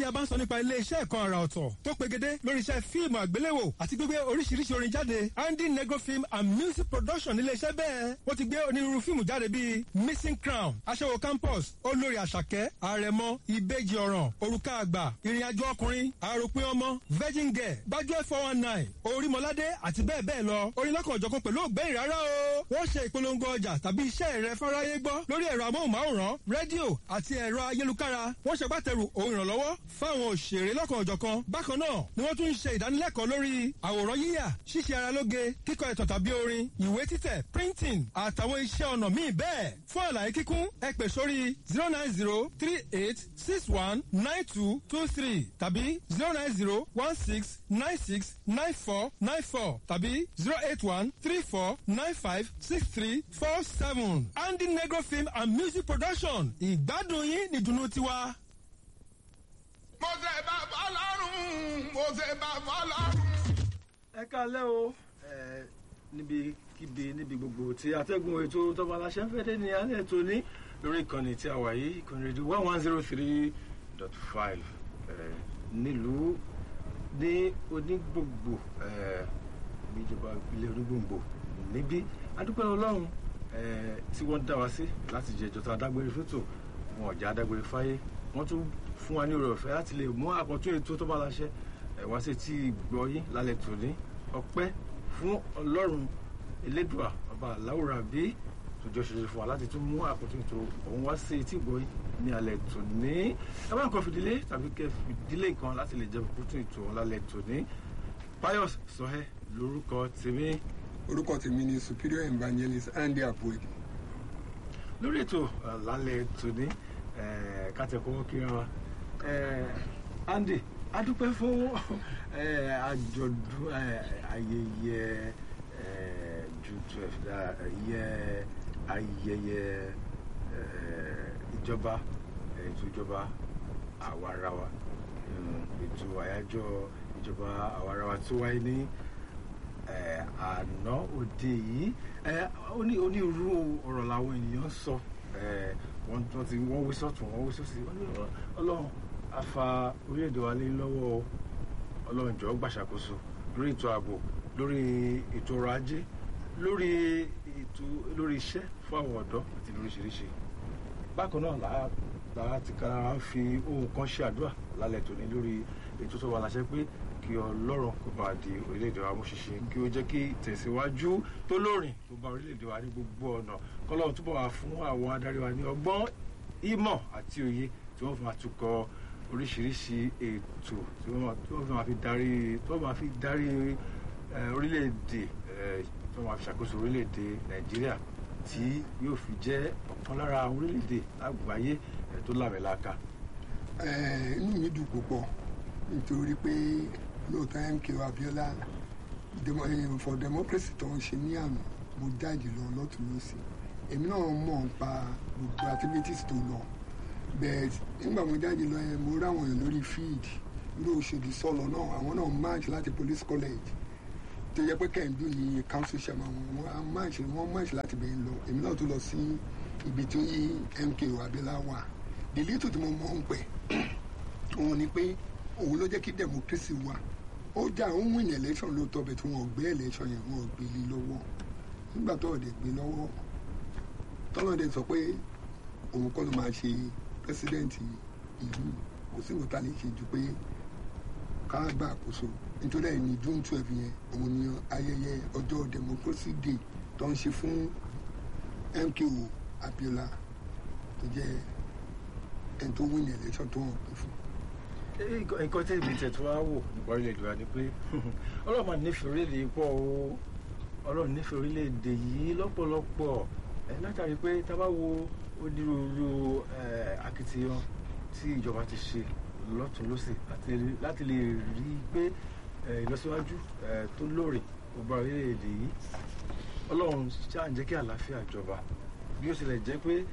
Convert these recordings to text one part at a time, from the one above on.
tí a bá ń sọ nípa ilé iṣẹ́ ẹ̀kọ́ àrà ọ̀tọ̀ tó pegedé lórí iṣẹ́ fíìmù àgbéléwò àti gbígbé oríṣiríṣi orin jáde andy negro film and music production nílé iṣẹ́ bẹ́ẹ̀ wọ́n ti gbé onírúurú fíìmù jáde bíi missing crown aṣẹ́wó campus olórí àṣàkẹ́ àrẹ̀mọ ìbejì ọ̀ràn òrùka àgbà ìrìnàjò ọkùnrin àròpin ọmọ virgin girl gbájúẹ̀ four one nine orímọládé àti bẹ́ẹ̀ bẹ́ẹ̀ lọ orin lọ́kàn ọ̀jọ̀kan pẹ̀lú ògbẹ́yìn rárá o wọ́n ṣe ìpolongo ọjà tàbí iṣẹ́ rẹ fáráyé gbọ́ lórí ẹ̀rọ amóhùnmáwòrán rédíò àti ẹ̀rọ ayélukára wọ́n ṣe gbàtẹ̀rù òun ìrànlọ́wọ́ fáwọn òṣèré lọ́kàn ọ̀jọ̀kan bákan náà ni wọ́n tún ń ṣe ìdánilẹ́kọ̀ọ́ lórí àwòrán yíyà ṣíṣe ara lóge kíkọ ẹ̀tàn tàbí orin ìwé títẹ̀ printing àtàwọn iṣẹ́ ọnà míì bẹ́ẹ̀ fún àlàyé kíkún ẹ pè sórí zero nine zero three eight six one nine two two three tàbí zero nine zero one six nine six nine four nine four tàbí zero eight one three four nine five six three four seven andy negro film and music production ìgbádùn yín nìdùnnú tiwa. mo ṣe bàbá lọ́rùn mo ṣe bàbá lọ́rùn. ẹ kálẹ́ o ẹ níbikíbi níbi gbogbo tí atẹ́gùn ètò tọ́ba aláṣẹ ń fẹ́dé ní alẹ́ tó ní lórí ìkànnì tí a wà yìí ìkànnì rédíò one one zero three dot five nílùú ní onígbòǹgbò níjọba ilé onígbòǹgbò níbí adúpẹ́ ọlọ́run tí wọ́n dá wa sí láti jẹ ìjọta adágbére fótó wọn ọ̀jà adágbére fáyé wọ́n tún fún wa ní oore ọ̀fẹ́ láti lè mú àkọ́tún ètò tó bá láṣẹ wá sí tí gbọ́ yín lálẹ́ tòní ọpẹ́ fún ọlọ́run elédùà ọba aláwòrán bí tòjọ́ ṣoṣo fún wa láti tún mú àkọ́tún ètò òun wá sí tí gbọ́ yín ní alẹ́ tòní ẹ bá nǹkan fìdílé tàbí kẹ́ fìdílé kan láti lè jẹ àkọ́tún ètò òun lálẹ́ tòní pius sọhẹ lórúkọ tèmi orúkọ tèmi ni superior evangelist andy abuedi. lórí ètò lálẹ́ tòní kátẹ́kọ̀ọ́ kíra wa andy adúpẹ́ fún àjọ̀dún ayẹyẹ ju twelve ayẹyẹ ayẹyẹ ìjọba ètò ìjọba àwarawa ètò àyájọ́ ìjọba àwarawa tó wáyé ní àná òde yìí onírúurú ọ̀rọ̀ làwọn ènìyàn sọ wọ́n ti wọ́n wí sọ́tún wọ́n wí sọ́sì wọ́n ní ọlọ́run afa orílẹ̀-èdè wa lé lọ́wọ́ ọlọ́run jọ̀ọ́ gbàṣàkóso lórí ètò ààbò lórí ètò ọrọ̀ ajé lórí ètò lórí iṣẹ́ fún àwọn ọ̀dọ́ àti lóríṣiríṣi bákan náà làá ti kára fi ohun kan ṣe àdúrà lálẹ́ tòní lórí ètò tó wà láṣẹ pé kí ọlọ́run kó bá di orílẹ̀-èdè wa mú ṣinṣin kí ó jẹ́ kí tẹ̀síwájú tó lóòrìn kó bá orílẹ̀-èdè wa ní gbogbo ọ̀nà kọ́lọ́run túbọ̀ wá fún àwọn adarí wa ní ọgbọ́n ìmọ̀ àti òye tí wọ́n fi máa tukọ̀ oríṣiríṣi ètò tí wọ́n fi máa fi darí tí wọ́n máa fi darí orílẹ̀-èdè tí wọ́n máa fi ṣàkóso orílẹ̀-èdè nàìjíríà tí yóò fi jẹ́ ọ̀kan lára orílẹ̀-èdè lágbàáyé tó lámẹ̀láka. inú mi dùn púpọ̀ nítorí pé lóòótọ́ mk abiola for democracy tó ń ṣe ní àná mo jáde lọ lọ́tún lọ́sìn èmi náà mọ̀ nípa gbogbo activities tó lọ bẹ́ẹ̀ nígbà mo jáde lọ yẹn mo ráwọn èèyàn lórí field irú Òṣòdì sọ̀lọ̀ náà àwọn náà march láti police college tó yẹ pé kẹ́hìndú ni council chairman wọn wọn march wọn march láti bẹ̀rẹ̀ lọ èmi náà tó lọ sí ibi tó yí mk abiola wà the little tí mo mọ̀ ń pẹ̀ òun ni pé òun ló jẹ́ kí democracy wà ó jà ó win election lóòótọ́ bẹ̀ tí wọ́n gbé election yẹn wọ́n gbé lé lọ́wọ́ nígbà tó ọ̀dẹ̀ gbé lọ́wọ́ tọ́lọ́dẹ̀ sọ pé òun kọ́ ló máa ṣe president ìlú kò sí nǹkan tá a lè ṣe ju pé ká gbà àkóso nítorí ẹ̀ ní june twelve yẹn òun ni ayẹyẹ ọjọ́ democracy day tó ń ṣe fún MKO Abiola tó jẹ́ ẹni tó win election tó hàn pé fún nǹkan tí èmi tẹ̀ tó wá wò nípa orílẹ̀-èdè wa ni pé ọlọ́run máa nífẹ̀ẹ́ orílẹ̀-èdè pọ̀ o ọlọ́run nífẹ̀ẹ́ orílẹ̀-èdè yìí lọ́pọ̀lọpọ̀ ẹ̀ látàrí pé tá a bá wo onírúurú akitiyan tí ìjọba ti ṣe lọ́tún lọ́sì láti lè rí i pé ìlọsíwájú tó lóòrè ó bá orílẹ̀-èdè yìí ọlọ́run ṣáà ń jẹ́ kí àlàáfíà jọba bí ó tilẹ̀ jẹ́ pé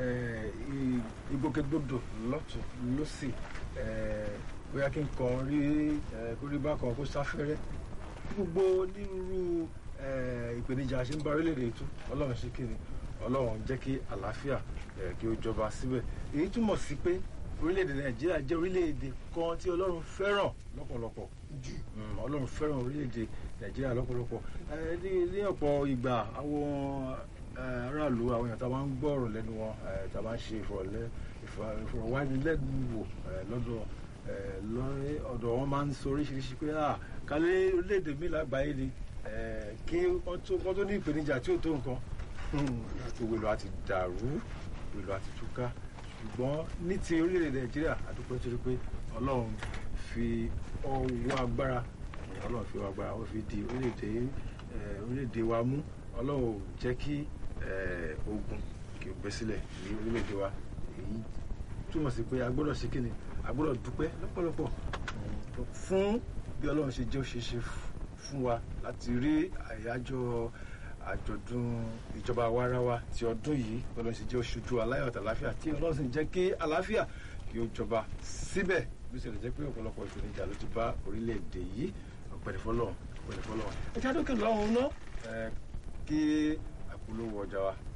ìgbòkègbodò lọ́tún lọ́sì bóyá kí n kàn rí kórí bákan kó sáfẹ́rẹ́ gbogbo onírúurú ìpèníjà ṣe ń bá orílẹ̀-èdè tó ọlọ́run ṣe kí ni ọlọ́run jẹ́ kí àlàáfíà kí ó jọba síbẹ̀ èyí túmọ̀ sí pé orílẹ̀-èdè nàìjíríà jẹ́ orílẹ̀-èdè kan tí ọlọ́run fẹ́ràn lọ́pọ̀lọpọ̀ Mm, ọlọ́run fẹ́ràn orílẹ̀-èdè nàìjíríà lọ́pọ̀lọpọ̀ Eh, ní ní ọ̀pọ̀ ìgbà àwọn eh, aráàlú àwọn èèyàn tá a máa ń gbọ́ ọ̀rọ̀ lẹ́nu wọn eh, tá a máa ń ṣe ìfọ̀rọ̀lẹ́- ìfọ̀- ìfọ̀rọ̀wánilẹ́nuwò eh, lọ́dọ̀ eh, lọ́- ọ̀dọ̀ wọn máa ń sọ oríṣiríṣi pé ah kálẹ̀ orílẹ̀-èdè mi lágbàáyé ni eh, kí wọ́n tó wọ́n tó ní ìpèníjà tí ò tó nǹkan gbogbo ìlú àti dàrú gbogbo ìlú àti túká ṣùgbọ́n ní ti orílẹ̀-èdè nàìjíríà àdúpẹ́ torí pé ọlọ́run fi ọwọ́ agbára ọlọ́run fi ọwọ́ agbára ó fi di orílẹ̀-èdè eh, orílẹ̀-èdè wa mú ọlọ́run ò jẹ́ kí eh, ogun kí o gbé sílẹ̀ ní orílẹ̀-èdè wa èyí túmọ̀ sí pé a gbọ́dọ̀ ṣe kíni a gbọ́dọ̀ dúpẹ́ lọ́pọ̀lọpọ̀ mm, fún bí ọlọ́run ṣe jẹ́ ó ṣe ṣe fún wa láti rí àyájọ́ àjọ̀dún ìjọba wáráwá ti ọdún yìí ọlọ́run sì jẹ́ oṣooju aláyọ̀ àti àláfíà tí ọlọ́run sì jẹ́ kí àláfíà kí ó jọba síbẹ̀ bí ó ṣe lè jẹ́ pé ọ̀pọ̀lọpọ̀ ìpèníjà ló ti bá orílẹ̀-èdè yìí ọ̀pẹ̀lẹ̀ fọlọ́run ọ̀pẹ̀lẹ̀ fọlọ́run. ẹ jẹ́ àdókè lọ́hùn-ún náà ẹ, kí àpolówó ọjà wa